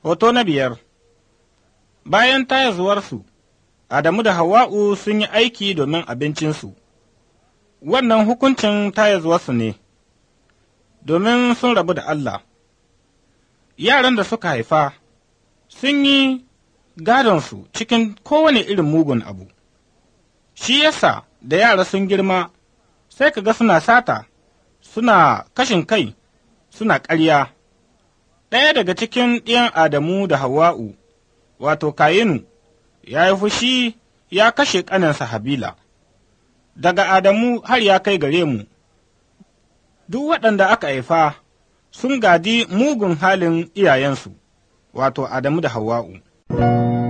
Hoto na biyar Bayan tayazuwarsu, Adamu da Hawwa'u sun yi aiki domin abincinsu, wannan hukuncin tayazuwarsu ne, domin sun rabu da Allah. Yaran da suka haifa sun yi gadonsu cikin kowane irin mugun abu, shi yasa da yara sun girma sai ka ga suna sata, suna kashin kai, suna ƙarya. Ɗaya daga cikin ɗiyan Adamu da Hawwa'u, wato Kayinu, ya yi fushi ya kashe ƙaninsa Habila, daga Adamu har ya kai gare mu, duk waɗanda aka haifa sun gadi mugun halin iyayensu, wato Adamu da Hawwa'u.